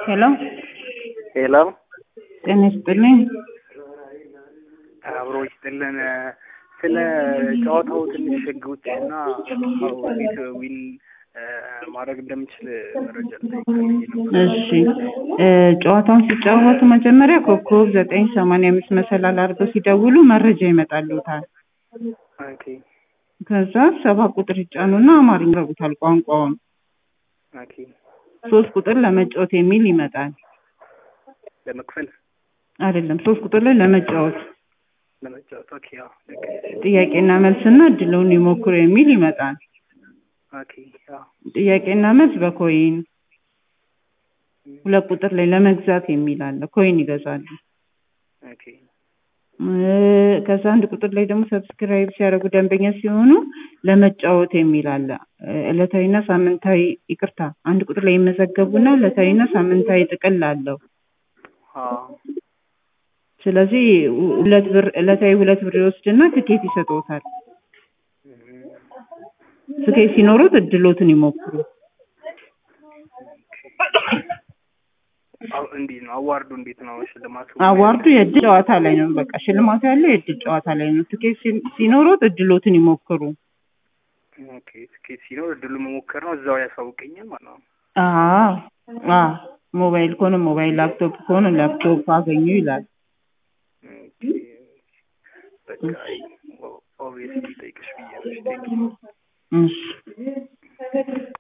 ሄሎ ሄሎ ጤና ይስጥልኝ። አብሮ ይስጥልን። ስለ ጨዋታው ትንሽ ህጎች እና አዎ እንዴት ዊን ማድረግ እንደምችል መረጃ ልጠይቅ ፈልጌ ነበር። እሺ እ ጨዋታውን ሲጫወቱ መጀመሪያ ኮከብ ዘጠኝ ሰማንያ አምስት መሰላል አድርገው ሲደውሉ መረጃ ይመጣልዎታል። ኦኬ ከዛ ሰባ ቁጥር ይጫኑና አማርኛ ይረጉታል ቋንቋውን። ኦኬ ሶስት ቁጥር ለመጫወት የሚል ይመጣል። ለመክፈል አይደለም ሶስት ቁጥር ላይ ለመጫወት ለመጫወት ኦኬ አዎ ልክ ጥያቄና መልስና እድልዎን ይሞክሩ የሚል ይመጣል። ኦኬ አዎ ጥያቄና መልስ በኮይን ሁለት ቁጥር ላይ ለመግዛት የሚል አለ። ኮይን ይገዛሉ። ኦኬ እ ከዛ አንድ ቁጥር ላይ ደግሞ ሰብስክራይብ ሲያደርጉ ደንበኛ ሲሆኑ ለመጫወት የሚል አለ። እ ዕለታዊና ሳምንታዊ ይቅርታ፣ አንድ ቁጥር ላይ ይመዘገቡና ዕለታዊና ሳምንታዊ ጥቅል አለው። አዎ ስለዚህ ሁ- ሁለት ብር ዕለታዊ ሁለት ብር ይወስድና ትኬት ይሰጥዎታል። ትኬት ሲኖሩት እድሎትን ይሞክሩ። አዎ እንዲህ ነው። አዋርዱ እንዴት ነው ሽልማቱ? አዋርዱ የእድል ጨዋታ ላይ ነው። በቃ ሽልማቱ ያለው የእድል ጨዋታ ላይ ነው። ትኬት ሲ- ሲኖሩት እድሎትን ይሞክሩ። ኦኬ ትኬት ሲኖር እድሉ መሞከር ነው። እዛው ያሳውቀኛል ማለት ነው። አዎ አዎ ሞባይል ከሆነ ሞባይል፣ ላፕቶፕ ከሆነ ላፕቶፕ አገኙ ይላል። ኦኬ በቃ ኦብቪየስሊ ጠይቅሽ ብዬ ነው። እሺ ቴንኪው እሺ